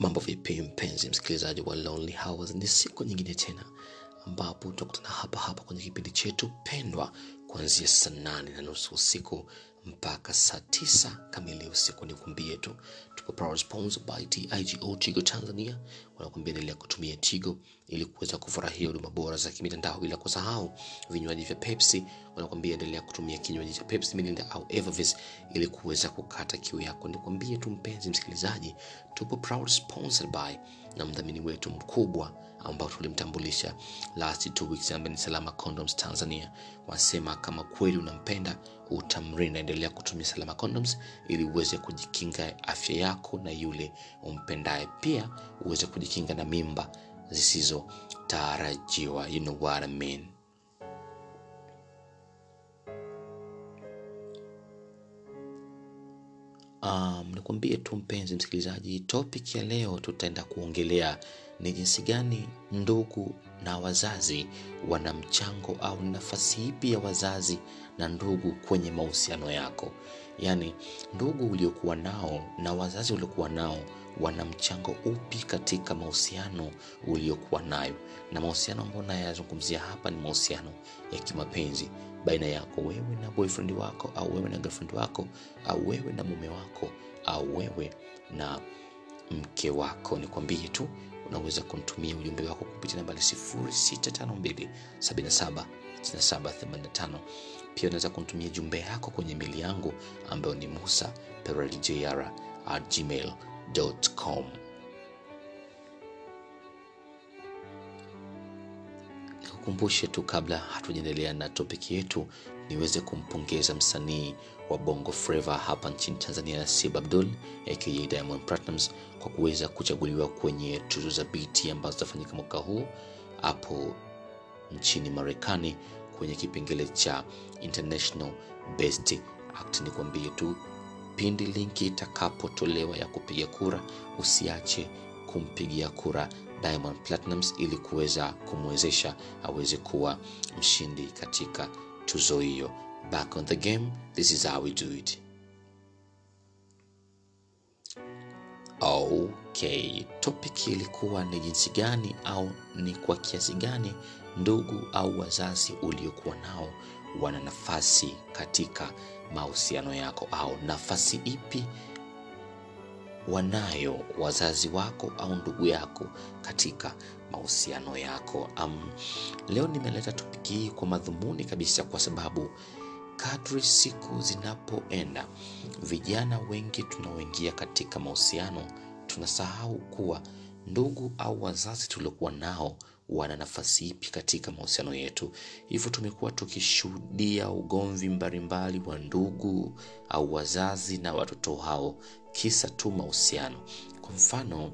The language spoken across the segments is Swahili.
mambo vipi mpenzi msikilizaji wa lonely hours ni siku nyingine tena ambapo tutakutana hapa hapa kwenye kipindi chetu pendwa kuanzia saa nane na nusu usiku mpaka saa tisa kamili usiku nikuambie tu tuko power sponsored by tigo tigo tanzania wanakuambia endelea kutumia tigo ili kuweza kufurahia huduma bora za kimitandao bila kusahau vinywaji vya pepsi wanakuambia endelea kutumia kinywaji cha pepsi milinda au evervis ili kuweza kukata kiu yako nikwambie tu mpenzi msikilizaji tupo proud sponsored by na mdhamini wetu mkubwa ambao tulimtambulisha last two weeks ambaye ni salama condoms tanzania wasema kama kweli unampenda utamrinda endelea kutumia salama condoms ili uweze kujikinga afya yako na yule umpendaye pia uweze kujikinga na mimba zisizotarajiwa you know what I mean. Um, nikwambie tu mpenzi msikilizaji, topic ya leo tutaenda kuongelea ni jinsi gani ndugu na wazazi wana mchango au ni nafasi ipi ya wazazi na ndugu kwenye mahusiano yako. Yaani ndugu uliokuwa nao na wazazi uliokuwa nao wana mchango upi katika mahusiano uliokuwa nayo, na mahusiano ambayo nayazungumzia hapa ni mahusiano ya kimapenzi baina yako wewe na boyfriend wako au wewe na girlfriend wako au wewe na mume wako au wewe na mke wako nikwambie tu unaweza kumtumia ujumbe wako kupitia nambari 0652 77 6785 pia unaweza kumtumia jumbe yako kwenye meli yangu ambayo ni musa pereljr at gmail.com nikukumbushe tu kabla hatujaendelea na topiki yetu niweze kumpongeza msanii wa bongo flava hapa nchini tanzania nasib abdul aka diamond platnams kwa kuweza kuchaguliwa kwenye tuzo za bt ambazo zitafanyika mwaka huu hapo nchini marekani kwenye kipengele cha international best act ni kuambie tu pindi linki itakapotolewa ya kupiga kura usiache kumpigia kura diamond platinums ili kuweza kumwezesha aweze kuwa mshindi katika tuzo hiyo back on the game this is how we do it okay topic ilikuwa ni jinsi gani au ni kwa kiasi gani ndugu au wazazi uliokuwa nao wana nafasi katika mahusiano yako au nafasi ipi wanayo wazazi wako au ndugu yako katika mahusiano yako um, leo nimeleta topiki hii kwa madhumuni kabisa kwa sababu kadri siku zinapoenda vijana wengi tunaoingia katika mahusiano tunasahau kuwa ndugu au wazazi tuliokuwa nao wana nafasi ipi katika mahusiano yetu hivyo tumekuwa tukishuhudia ugomvi mbalimbali wa ndugu au wazazi na watoto hao kisa tu mahusiano kwa mfano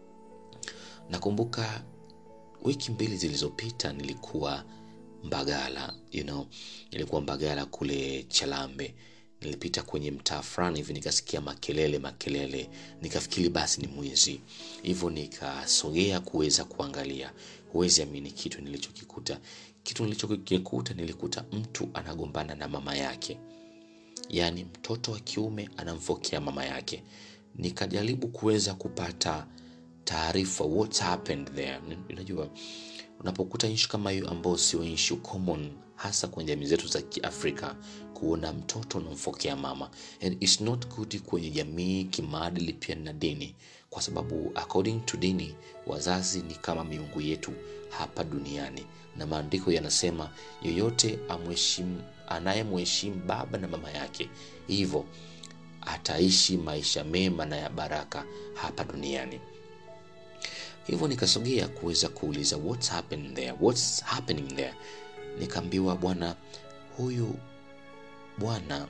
nakumbuka wiki mbili zilizopita nilikuwa mbagala you know, nilikuwa mbagala kule chalambe nilipita kwenye mtaa fulani hivi nikasikia makelele makelele nikafikiri basi ni mwizi hivyo nikasogea kuweza kuangalia huwezi amini kitu nilichokikuta kitu nilichokikuta nilikuta mtu anagombana na mama yake yaani mtoto wa kiume anamfokea mama yake nikajaribu kuweza kupata taarifa what happened there unajua unapokuta nchi kama hiyo ambayo sio nchi common hasa kwenye jamii zetu za kiafrika kuona mtoto unamfokea mama and it's not good kwenye jamii kimaadili pia na dini kwa sababu according to dini wazazi ni kama miungu yetu hapa duniani na maandiko yanasema yoyote anayemheshimu baba na mama yake hivyo ataishi maisha mema na ya baraka hapa duniani hivyo nikasogea kuweza kuuliza what's happening there what's happening there nikaambiwa bwana huyu bwana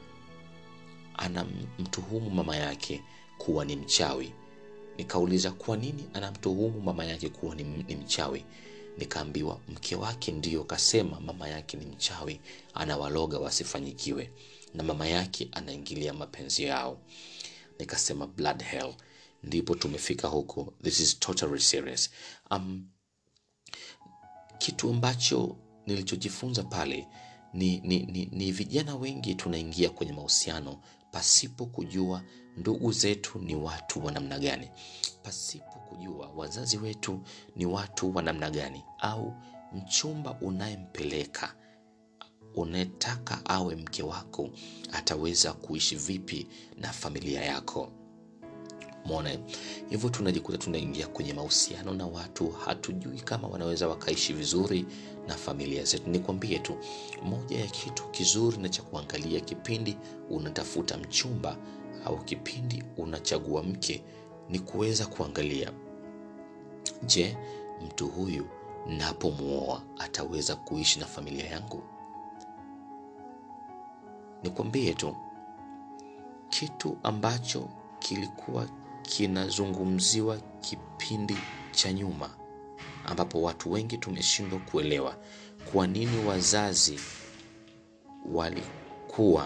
anamtuhumu mama yake kuwa ni mchawi nikauliza kwa nini anamtuhumu mama yake kuwa ni, ni mchawi nikaambiwa mke wake ndiyo kasema mama yake ni mchawi anawaloga wasifanyikiwe na mama yake anaingilia mapenzi yao nikasema blood hell ndipo tumefika huko this is totally serious um, kitu ambacho nilichojifunza pale ni, ni, ni, ni vijana wengi tunaingia kwenye mahusiano pasipo kujua ndugu zetu ni watu wa namna gani, pasipo kujua wazazi wetu ni watu wa namna gani, au mchumba unayempeleka unayetaka awe mke wako ataweza kuishi vipi na familia yako. Mona hivyo, tunajikuta tunaingia kwenye mahusiano na watu hatujui kama wanaweza wakaishi vizuri na familia zetu. Nikwambie tu moja ya kitu kizuri na cha kuangalia kipindi unatafuta mchumba au kipindi unachagua mke ni kuweza kuangalia, je, mtu huyu napomwoa ataweza kuishi na familia yangu? Nikwambie tu kitu ambacho kilikuwa kinazungumziwa kipindi cha nyuma, ambapo watu wengi tumeshindwa kuelewa kwa nini wazazi walikuwa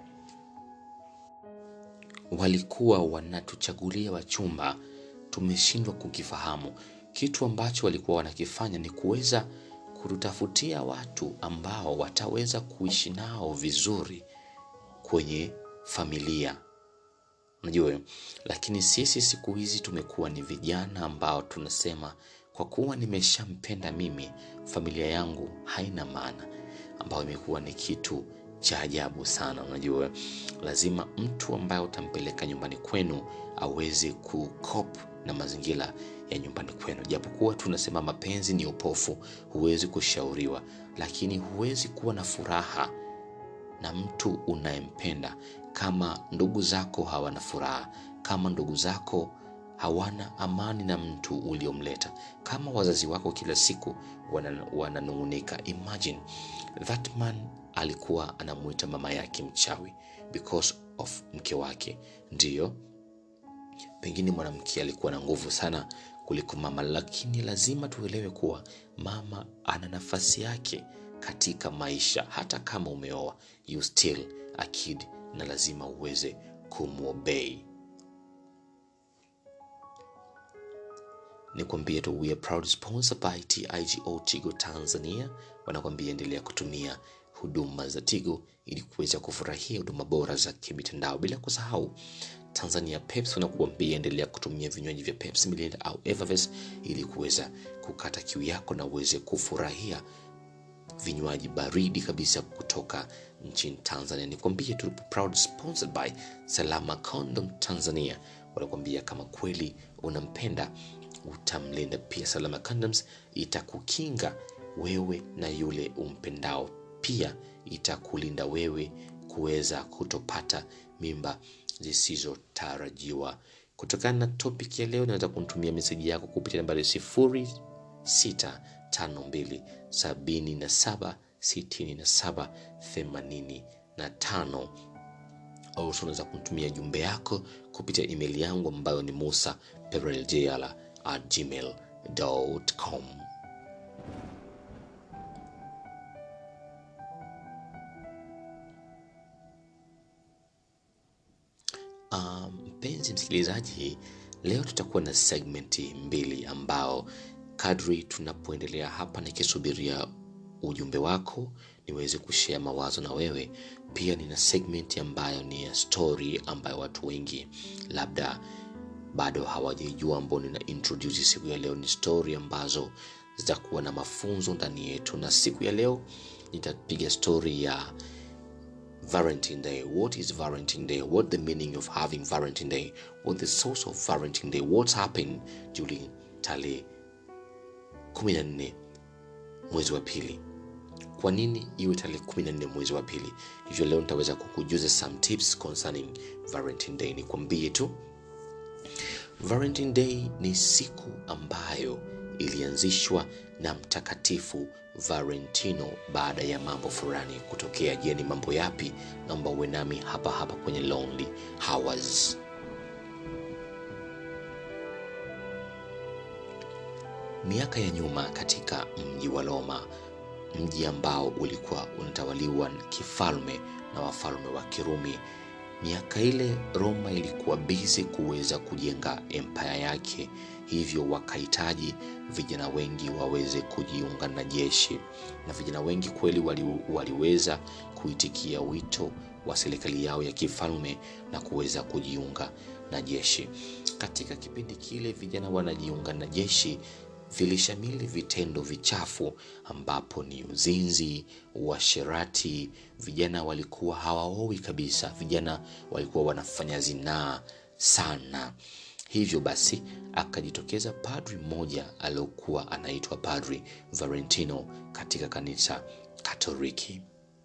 walikuwa wanatuchagulia wachumba. Tumeshindwa kukifahamu. Kitu ambacho walikuwa wanakifanya ni kuweza kututafutia watu ambao wataweza kuishi nao vizuri kwenye familia unajua. Lakini sisi siku hizi tumekuwa ni vijana ambao tunasema kwa kuwa nimeshampenda mimi, familia yangu haina maana, ambayo imekuwa ni kitu cha ajabu sana. Unajua, lazima mtu ambaye utampeleka nyumbani kwenu aweze kukop na mazingira ya nyumbani kwenu. Japokuwa tunasema mapenzi ni upofu, huwezi kushauriwa, lakini huwezi kuwa na furaha na mtu unayempenda kama ndugu zako hawana furaha, kama ndugu zako hawana amani na mtu uliomleta, kama wazazi wako kila siku wananung'unika. Imagine that man alikuwa anamuita mama yake mchawi because of mke wake. Ndiyo, pengine mwanamke alikuwa na nguvu sana kuliko mama, lakini lazima tuelewe kuwa mama ana nafasi yake katika maisha. Hata kama umeoa, you still a kid, na lazima uweze kumwobei. Nikwambie tu we are proud sponsor by TIGO Tigo Tanzania. Wanakwambia endelea kutumia huduma za Tigo ili kuweza kufurahia huduma bora za kimitandao, bila kusahau Tanzania Pepsi wanakuambia endelea kutumia vinywaji vya Pepsi Mirinda au Evervest ili kuweza kukata kiu yako na uweze kufurahia vinywaji baridi kabisa kutoka nchini Tanzania. Nikwambie tu proud sponsored by Salama Condom Tanzania. Wanakwambia kama kweli unampenda utamlinda pia. Salama Condoms itakukinga wewe na yule umpendao, pia itakulinda wewe kuweza kutopata mimba zisizotarajiwa. Kutokana na topic ya leo, unaweza kunitumia meseji yako kupitia nambari sifuri sita tano mbili sabini na saba sitini na saba themanini na tano au unaweza kunitumia jumbe yako kupitia email yangu ambayo ni musa pereljala at gmail.com. Mpenzi um, msikilizaji, leo tutakuwa na segmenti mbili ambao kadri tunapoendelea hapa nikisubiria ujumbe wako niweze kushare mawazo na wewe. Pia nina segment ambayo ni ya story ambayo watu wengi labda bado hawajaijua, ambao nina introduce siku ya leo. Ni story ambazo zitakuwa na mafunzo ndani yetu, na siku ya leo nitapiga story ya Valentine Day. What is Valentine Day? What the meaning of having Valentine Day? What the source of Valentine Day? What's happened during tarehe 14 mwezi wa pili. Kwa nini iwe tarehe 14 mwezi wa pili? Hivyo leo nitaweza kukujuza some tips concerning Valentine Day. Nikwambie tu Valentine Day ni siku ambayo ilianzishwa na Mtakatifu Valentino baada ya mambo fulani kutokea. Je, ni mambo yapi? Naomba uwe nami hapa hapa kwenye Lonely Hours. Miaka ya nyuma katika mji wa Roma, mji ambao ulikuwa unatawaliwa kifalme na wafalme wa Kirumi. Miaka ile Roma ilikuwa bizi kuweza kujenga empire yake, hivyo wakahitaji vijana wengi waweze kujiunga na jeshi, na vijana wengi kweli wali, waliweza kuitikia wito wa serikali yao ya kifalme na kuweza kujiunga na jeshi. Katika kipindi kile vijana wanajiunga na jeshi, vilishamili vitendo vichafu ambapo ni uzinzi, uasherati. Vijana walikuwa hawaowi kabisa, vijana walikuwa wanafanya zinaa sana. Hivyo basi akajitokeza padri mmoja aliyokuwa anaitwa Padri Valentino katika kanisa Katoliki.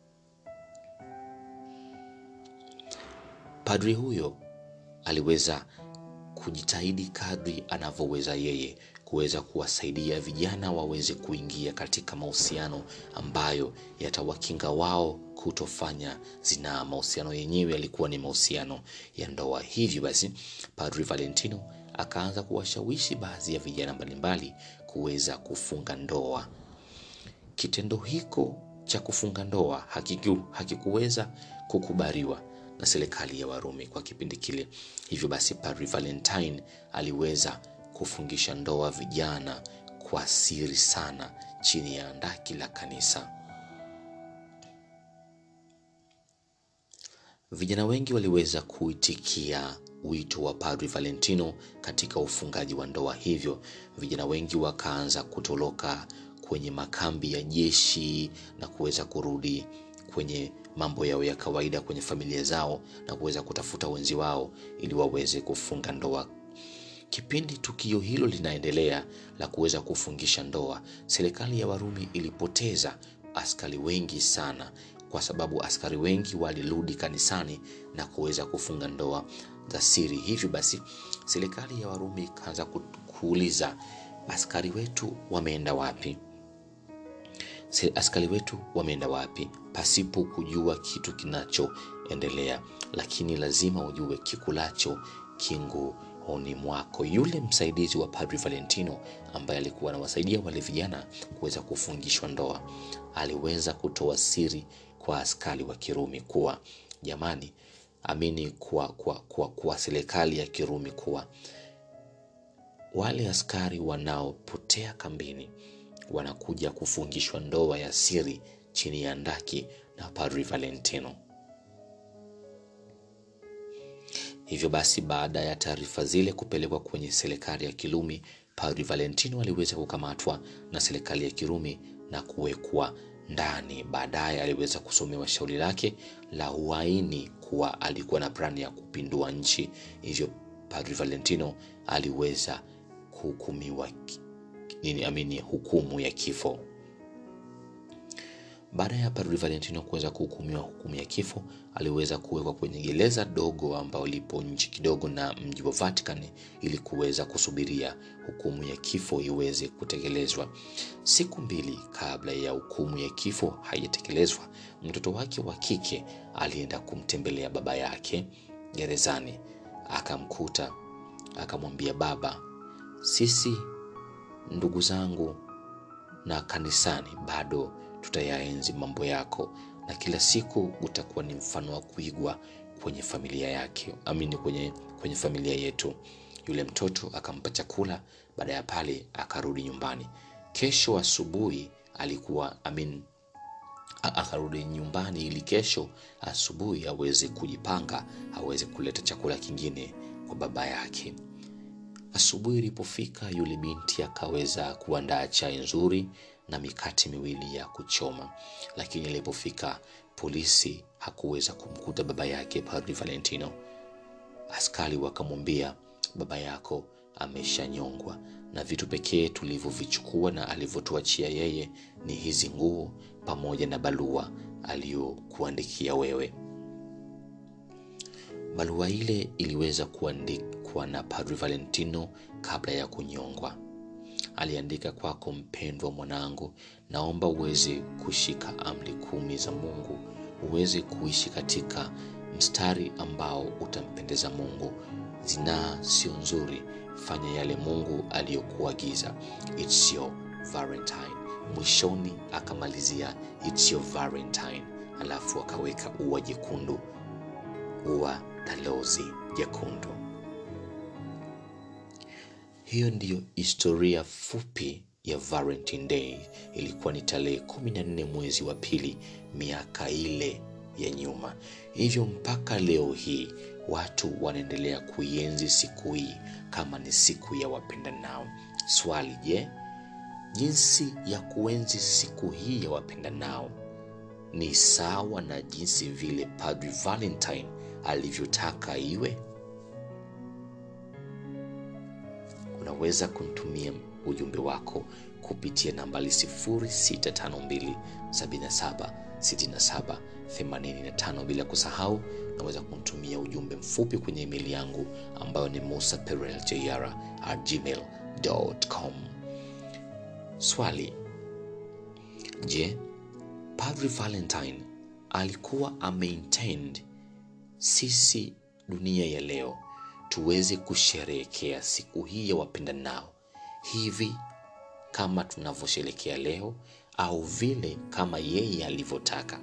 Padri huyo aliweza kujitahidi kadri anavyoweza yeye kuweza kuwasaidia vijana waweze kuingia katika mahusiano ambayo yatawakinga wao kutofanya zinaa. Mahusiano yenyewe yalikuwa ni mahusiano ya ndoa. Hivyo basi, Padri Valentino akaanza kuwashawishi baadhi ya vijana mbalimbali kuweza kufunga ndoa. Kitendo hiko cha kufunga ndoa hakiku, hakikuweza kukubaliwa na serikali ya Warumi kwa kipindi kile. Hivyo basi, Padri Valentine aliweza kufungisha ndoa vijana kwa siri sana chini ya andaki la kanisa. Vijana wengi waliweza kuitikia wito wa Padri Valentino katika ufungaji wa ndoa. Hivyo vijana wengi wakaanza kutoroka kwenye makambi ya jeshi na kuweza kurudi kwenye mambo yao ya kawaida kwenye familia zao na kuweza kutafuta wenzi wao ili waweze kufunga ndoa. Kipindi tukio hilo linaendelea la kuweza kufungisha ndoa, serikali ya Warumi ilipoteza askari wengi sana, kwa sababu askari wengi walirudi kanisani na kuweza kufunga ndoa za siri. Hivyo basi, serikali ya Warumi ikaanza kuuliza askari wetu wameenda wapi? Askari wetu wameenda wapi, pasipo kujua kitu kinachoendelea. Lakini lazima ujue kikulacho kinguoni mwako. Yule msaidizi wa Padri Valentino ambaye alikuwa anawasaidia wale vijana kuweza kufungishwa ndoa, aliweza kutoa siri kwa askari wa Kirumi kuwa jamani, amini kwa, kwa, kwa, kwa serikali ya Kirumi kuwa wale askari wanaopotea kambini wanakuja kufungishwa ndoa ya siri chini ya ndaki na Padri Valentino. Hivyo basi, baada ya taarifa zile kupelekwa kwenye serikali ya Kirumi, Padri Valentino aliweza kukamatwa na serikali ya Kirumi na kuwekwa ndani. Baadaye aliweza kusomewa shauri lake la uhaini kuwa alikuwa na plani ya kupindua nchi. Hivyo Padri Valentino aliweza kuhukumiwa nini amini hukumu ya kifo. Baada ya Padri Valentino kuweza kuhukumiwa hukumu ya kifo, aliweza kuwekwa kwenye gereza dogo ambao lipo nje kidogo na mji wa Vatican ili kuweza kusubiria hukumu ya kifo iweze kutekelezwa. Siku mbili kabla ya hukumu ya kifo haijatekelezwa, mtoto wake wa kike alienda kumtembelea baba yake gerezani, akamkuta, akamwambia, baba, sisi ndugu zangu na kanisani bado tutayaenzi mambo yako na kila siku utakuwa ni mfano wa kuigwa kwenye familia yake amini kwenye, kwenye familia yetu. Yule mtoto akampa chakula. Baada ya pale akarudi nyumbani. Kesho asubuhi alikuwa amin, akarudi nyumbani ili kesho asubuhi aweze kujipanga, aweze kuleta chakula kingine kwa baba yake. Asubuhi ilipofika, yule binti akaweza kuandaa chai nzuri na mikate miwili ya kuchoma, lakini ilipofika polisi hakuweza kumkuta baba yake Padri Valentino. Askari wakamwambia, baba yako ameshanyongwa na vitu pekee tulivyovichukua na alivyotuachia yeye ni hizi nguo pamoja na barua aliyokuandikia wewe. Barua ile iliweza kuandikwa na Padri Valentino kabla ya kunyongwa. Aliandika, kwako mpendwa mwanangu, naomba uweze kushika amri kumi za Mungu, uweze kuishi katika mstari ambao utampendeza Mungu. Zinaa sio nzuri, fanya yale Mungu aliyokuagiza. It's your Valentine. Mwishoni akamalizia it's your Valentine, alafu akaweka ua jekundu, ua la lozi jekundu. Hiyo ndiyo historia fupi ya Valentine Day. Ilikuwa ni tarehe kumi na nne mwezi wa pili miaka ile ya nyuma. Hivyo mpaka leo hii watu wanaendelea kuienzi siku hii kama ni siku ya wapendanao. Swali, je, jinsi ya kuenzi siku hii ya wapendanao ni sawa na jinsi vile Padri Valentine alivyotaka iwe? Unaweza kunitumia ujumbe wako kupitia nambari 0652 77 67 85. Bila kusahau, unaweza kunitumia ujumbe mfupi kwenye email yangu ambayo ni musapereljr@gmail.com. Swali: Je, Padri Valentine alikuwa ameintend sisi dunia ya leo tuweze kusherehekea siku hii ya wapendanao hivi kama tunavyosherekea leo au vile kama yeye alivyotaka?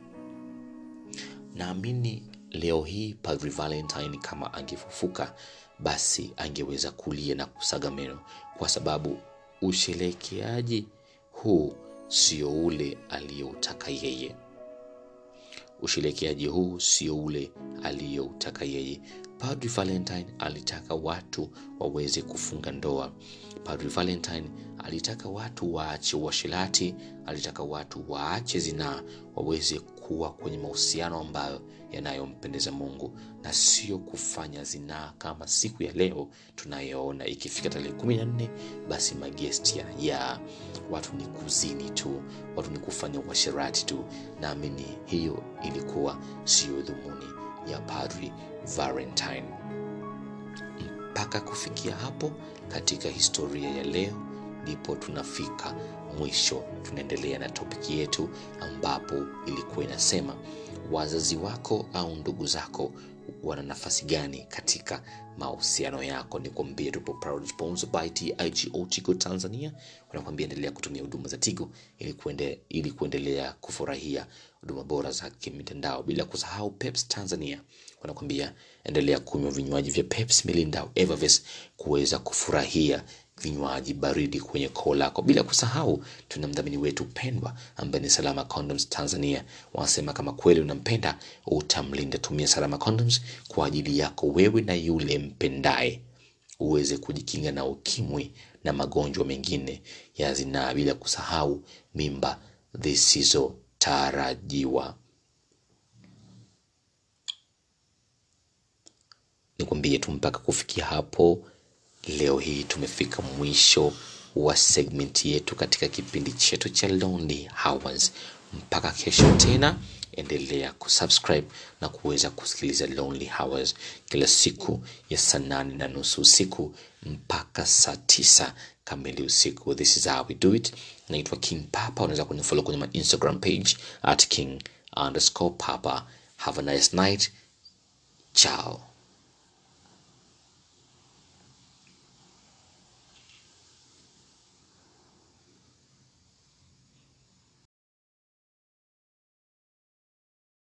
Naamini leo hii Padri Valentine kama angefufuka, basi angeweza kulia na kusaga meno, kwa sababu usherekeaji huu sio ule aliyoutaka yeye. Usherekeaji huu sio ule aliyoutaka yeye. Padri Valentine alitaka watu waweze kufunga ndoa. Padri Valentine alitaka watu waache uasherati, alitaka watu waache zinaa, waweze kuwa kwenye mahusiano ambayo yanayompendeza Mungu na sio kufanya zinaa kama siku ya leo tunayoona. Ikifika tarehe kumi na nne basi magesti yanajaa, watu ni kuzini tu, watu ni kufanya uasherati tu. Naamini hiyo ilikuwa sio dhumuni ya Padri Valentine. Mpaka kufikia hapo katika historia ya leo, ndipo tunafika mwisho. Tunaendelea na topiki yetu ambapo ilikuwa inasema wazazi wako au ndugu zako wana nafasi gani katika mahusiano yako? Ni kuambia tupo proud sponsored by TIGO Tigo Tanzania, wanakuambia endelea kutumia huduma za Tigo ili kuende, ili kuendelea kufurahia huduma bora za kimitandao, bila kusahau Peps Tanzania wanakuambia endelea kunywa vinywaji vya Peps, Mirinda au Evervest kuweza kufurahia vinywaji baridi kwenye koo lako, bila kusahau tuna mdhamini wetu pendwa ambaye ni Salama Condoms Tanzania. Wanasema kama kweli unampenda utamlinda, tumia Salama Condoms kwa ajili yako wewe na yule mpendaye, uweze kujikinga na ukimwi na magonjwa mengine ya zinaa, bila kusahau mimba zisizotarajiwa. Nikwambie tu mpaka kufikia hapo leo hii tumefika mwisho wa segment yetu katika kipindi chetu cha Lonely Hours. Mpaka kesho tena, endelea kusubscribe na kuweza kusikiliza Lonely Hours kila siku ya saa nane na nusu usiku mpaka saa tisa kamili usiku. This is how we do it. Naitwa King Papa, unaweza kunifollow kwenye my Instagram page at king underscore papa. Have a nice night. Ciao.